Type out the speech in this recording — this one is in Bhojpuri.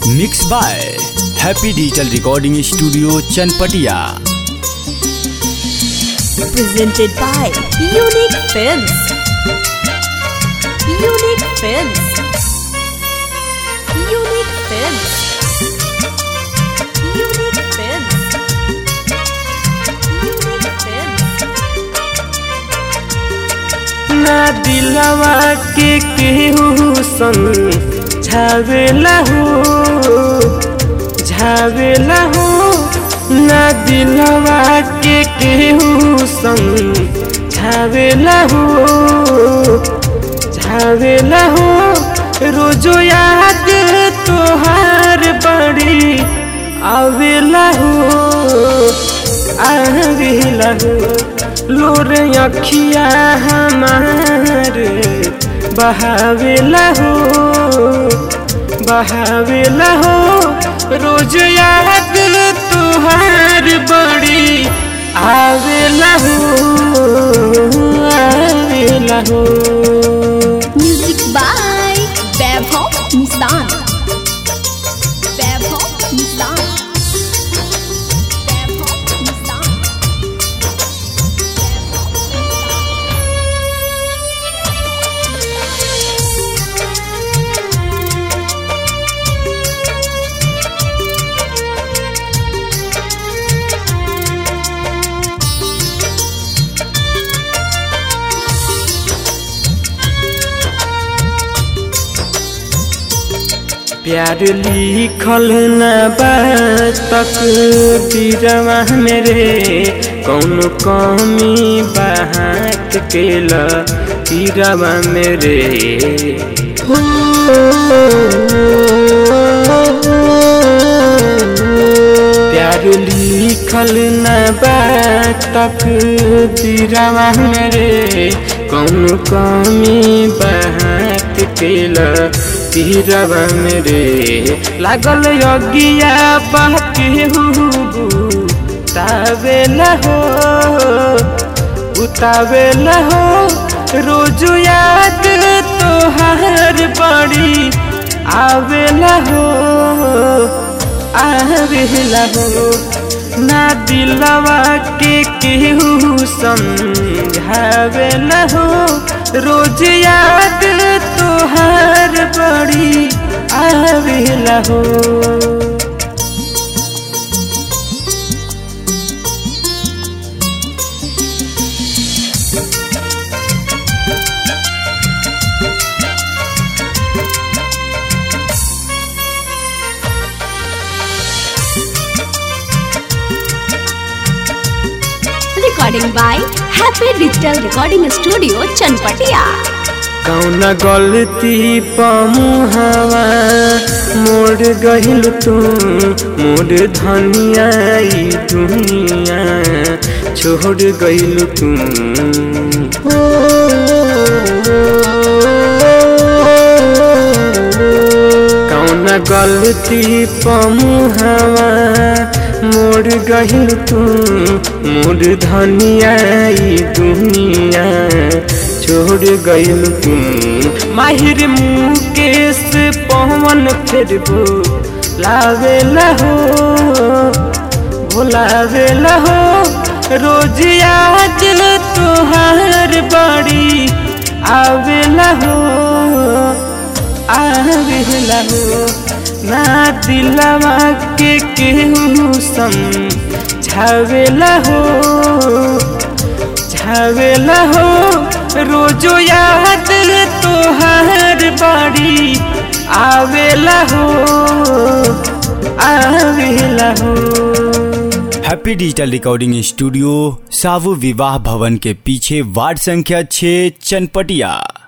Mix by happy digital recording studio Chanpatia presented by Unique Films. Unique Films. Unique Films. Unique Films. Unique Films. ना दिलवा के केहू संग झावेला हो झावेला हो ना दिलवा के केहू संग झावेला हो झावेला हो रोजो याद तोहार बड़ी आवेला हो आवेला हो लोर अखिया हमार बहावेला हो बहावेला हो रोज याद तुहार बड़ी आवेला हो आवेला हो Music by Vaibhav Nissan. Vaibhav Nissan. Vaibhav Nissan. प्यार लिखल न तक दिरवा मेरे कौन कमी बहाक केल तीरवा मेरे प्यार लिखल न तक दिरवा मेरे कौन कमी बहाक केल तीरवा मेरे लागल यज्ञिया बहके उतावेला हो उतावेला हो रोज याद तोहार बड़ी आवेला हो आवेला हो ना दिलवा के केहू समझावेला हो रोज याद तोहार बड़ी आवेला हो Recording by Happy Digital Recording Studio, Chanpatia. कौन गलती पमुहवा मोड़ गहिल तू मोड़ धनिया ई दुनिया छोड़ गइल तू कौन गलती पमुहवा मोड़ गहिल तू मोड़ धनिया ई दुनिया छोड़ गइल तू माहिर मुकेश पवन फिर लावेला हो भुलावेला हो रोज याद तोहार बड़ी आवेला हो आवेला हो ना दिलवा के केहू समझावेला हो झावेला हो रोजो याद तोहार बड़ी आवेला हो आवेला हो हैप्पी डिजिटल रिकॉर्डिंग स्टूडियो सावु विवाह भवन के पीछे वार्ड संख्या 6 चनपटिया